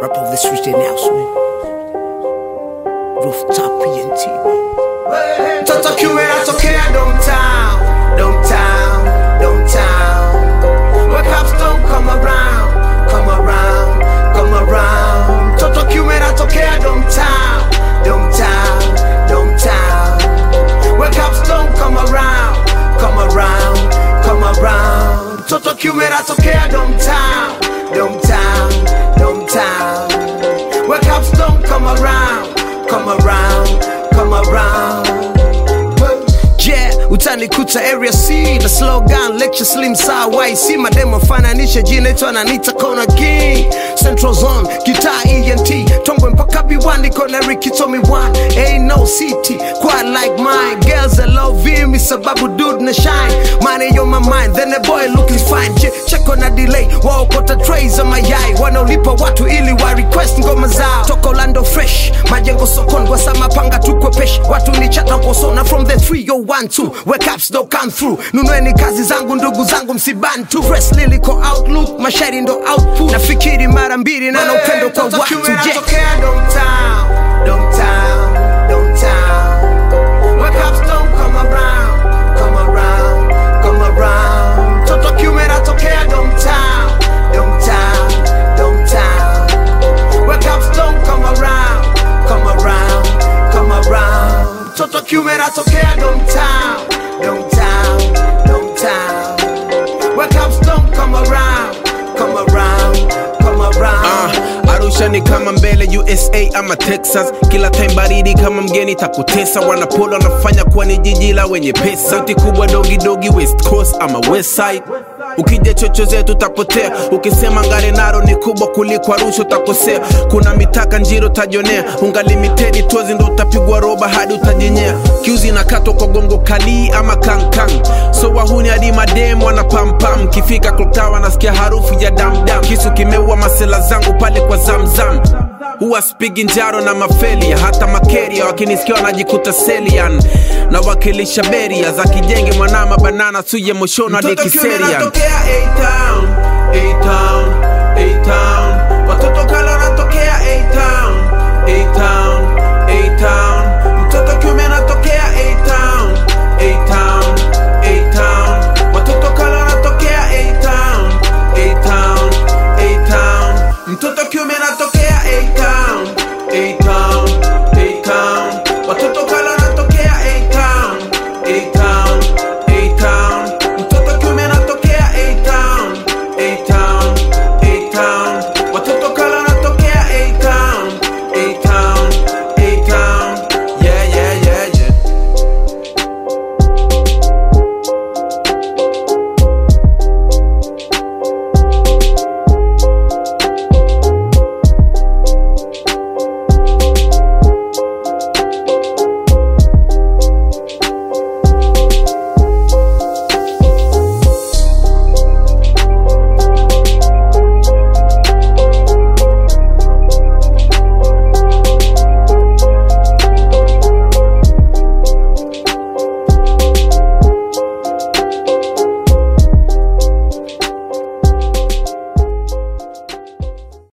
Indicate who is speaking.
Speaker 1: Rap of the street announcement. Rooftop PNT.
Speaker 2: Toto kiume natokea downtown, downtown, downtown. Where cops don't come around, come around, come around. Toto kiume natokea downtown, downtown, downtown. Where cops don't come around, come around, come around. Toto kiume natokea downtown, downtown, downtown. Where cops don't come around, come around, come around.
Speaker 1: Yeah, utanikuta area C na slogan lecture slim saa YC mademo fananisha jina itwa nanita kona king Central Zone kitaa ENT Tongwe mpaka B1 kona Ricky Tommy one Ain't no city quite like mine Girls that love me sababu dude na shine Money on my mind then a boy looking fine Je, check on a delay waokota trays za mayai wanaolipa watu ili wa request ngoma zao toka Orlando fresh majengo sokoni wasamapanga tukwe pesh watu ni chata kosona from the 3012 where caps don't come through nunueni kazi zangu ndugu zangu msibantu fresh liliko outlook mashairi ndo output nafikiri mara mbili na na upendo kwa
Speaker 2: Toto
Speaker 1: watu
Speaker 2: kiume
Speaker 1: je
Speaker 2: natokea downtown, downtown, downtown. Where cops don't come around, come around, come around. Toto kiume natokea downtown, downtown, downtown. Where cops don't come around, come around, come around. Toto kiume natokea downtown, downtown, downtown. Where cops don't come around, come around, come around.
Speaker 3: Ah, Arusha ni kama mbele USA ama Texas, kila time baridi kama mgeni takutesa. Wanapolo wanafanya kuwa ni jiji la wenye pesa, sauti kubwa dogi dogi West Coast ama West Side. Ukija chocho zetu utapotea, ukisema ngare naro ni kubwa kuliko Arusha utakosea. Kuna mitaka njiro tajonea, unga limited tozi ndo utapigwa roba hadi utajenyea. Kiuzi nakatwa kwa gongo kali ama kankang, so wahuni hadi madem wana pampam. Kifika klokta wanasikia harufu ya damdam, kisu kimeua masela zangu pale kwa zamzam huwa spigi njaro na mafelia hata makeria wakinisikia wanajikuta selian na wakilisha beria za kijenge mwanama banana suye moshono hadi
Speaker 2: Mtoto kiume
Speaker 3: kiserian
Speaker 2: natokea A-Town, A-Town, A-Town.